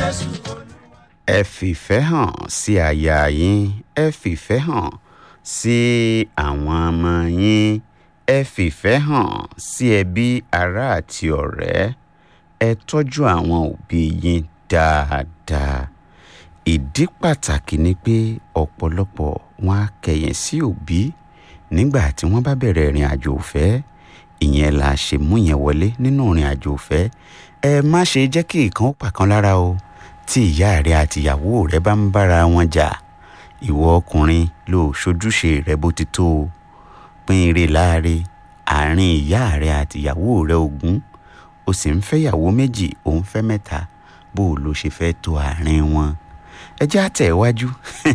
jésù ẹ fìfẹ́ hàn sí aya yín ẹ fìfẹ́ hàn sí àwọn ọmọ yín ẹ fìfẹ́ hàn sí ẹbí ará àti ọ̀rẹ́ ẹ tọ́jú àwọn òbí yín dáadáa ìdí pàtàkì ni pé ọ̀pọ̀lọpọ̀ wọn á kẹ̀yìn sí òbí nígbà tí wọ́n bá bẹ̀rẹ̀ ìrìn àjò ìfẹ́ ìyẹn la ṣe mú yẹn wọlé nínú ìrìn àjò ìfẹ́ ẹ má ṣe jẹ́ kí ìkan ó pàkan lára o tí ìyá rẹ àti ìyàwó rẹ bá ń bára wọn jà ìwọ ọkùnrin ló ṣojúṣe rẹ bó ti tó o pín ire láàre àárín ìyá rẹ àti ìyàwó rẹ ogún o sì ń fẹ́ ìyàwó méjì ò ń fẹ́ mẹ́ta bó o ló ṣe fẹ́ tó àárín wọn ẹ jẹ́ àtẹ̀ iwájú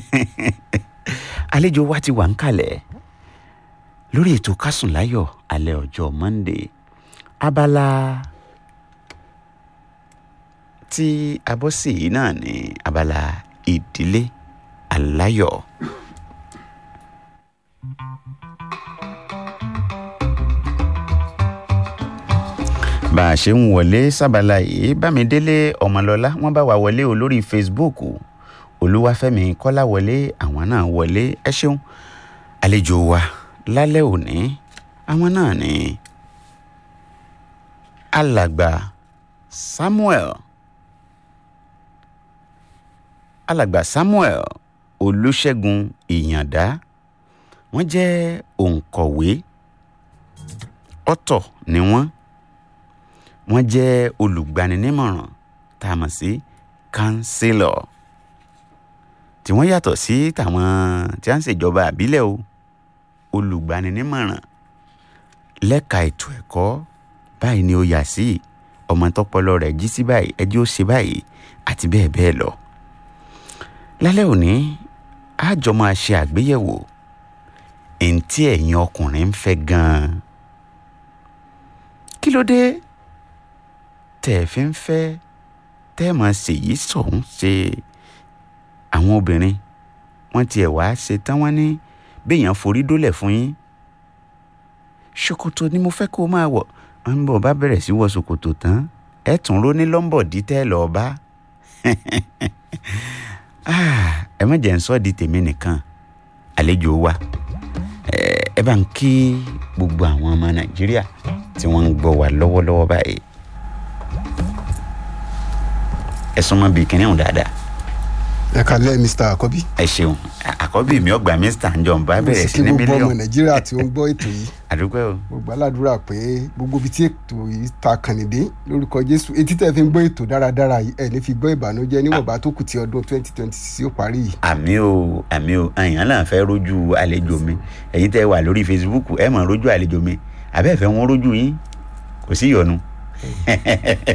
àlejò wa ti wà ń kalẹ̀ lórí ètò kásùn láyọ̀ alẹ́ ọjọ́ Monday abala tí a bọ́ sí yìí náà ní abala ìdílé aláyọ̀. bá a ṣe ń wọlé sábàlá yìí bámidélé ọmọlọ́lá wọ́n bá wa wọlé o lórí facebook olúwàfẹ́mi kọ́láwọlé àwọn náà wọlé ẹ ṣeun àlejò wa lálẹ́ òní àwọn náà ní alàgbà samuel alàgbà samuel olùṣègùn ìyàndá wọ́n jẹ́ òǹkọ̀wé ọ̀tọ̀ ni wọ́n wọ́n jẹ́ olùgbaninímọ̀ràn tá a mọ̀ sí kánsílọ̀ tí wọ́n yàtọ̀ sí tàwọn tí wọ́n ń ṣèjọba àbílẹ̀ o olùgbaninímọ̀ràn lẹ́ka ètò ẹ̀kọ́ báyìí ni ó yà sí ọmọ tọpọlọ rẹ̀ jí sí báyìí ẹjẹ́ ó ṣe báyìí àti bẹ́ẹ̀ bẹ́ẹ̀ lọ. lálẹ́ òní àjọ máa ṣe àgbéyẹ̀wò èyí tí ẹ̀yin ọkùnrin ń fẹ́ gan-an. kí ló dé tẹ́ ẹ fi ń fẹ́ tẹ́ ẹ máa ṣèyí sọ̀hún ṣe àwọn obìnrin wọ́n tiẹ̀ wá ṣe tán wọ́n ní béèyàn forí dólẹ̀ fún yín ṣòkòtò ni mo fẹ́ kó o máa wọ̀ ń bọ̀ bá bẹ̀rẹ̀ sí wọ ṣòkòtò tán ẹ tún ró ní lọ́ńbọ̀dí tẹ́ lọ́ọ́ bá ẹ má jẹ́ ń sọ́ di tèmi nìkan àlejò wa ẹ bá ń kí gbogbo àwọn ọmọ nàìjíríà tí wọ́n ń gbọ́ wa lọ́wọ́lọ́wọ́ báyìí ẹ súnmọ́ bíi kìnìún dáadáa ẹ kálẹ́ mr àkọ́bí. ẹ ṣeun àkọ́bí mi ọgbà mr njọ́n bá mo bẹ̀rẹ̀ sì sí kí ní gbogbo ọmọ mílíọ̀nù nàìjíríà tí ó ń gbọ́ ètò yìí àdúgbò o mo gbàládùra pé gbogbo ibi tí ètò yìí ta kànìdé lórúkọ jésù etí tẹ́ fi ń gbọ́ ètò dáradára yìí ẹ̀ ní fi gbọ́ ìbànújẹ́ níwọ̀nba tó kù tí ọdún twenty twenty six yóò parí yìí. àmì o àmì o àyàn náà fẹ́ rójú àlejò mi ẹ̀yin tẹ́ wà lórí facebook ẹ mọ̀ rójú àlejò mi àbẹ́ẹ̀fẹ́ wọn rójú yín kò sí ìyọnu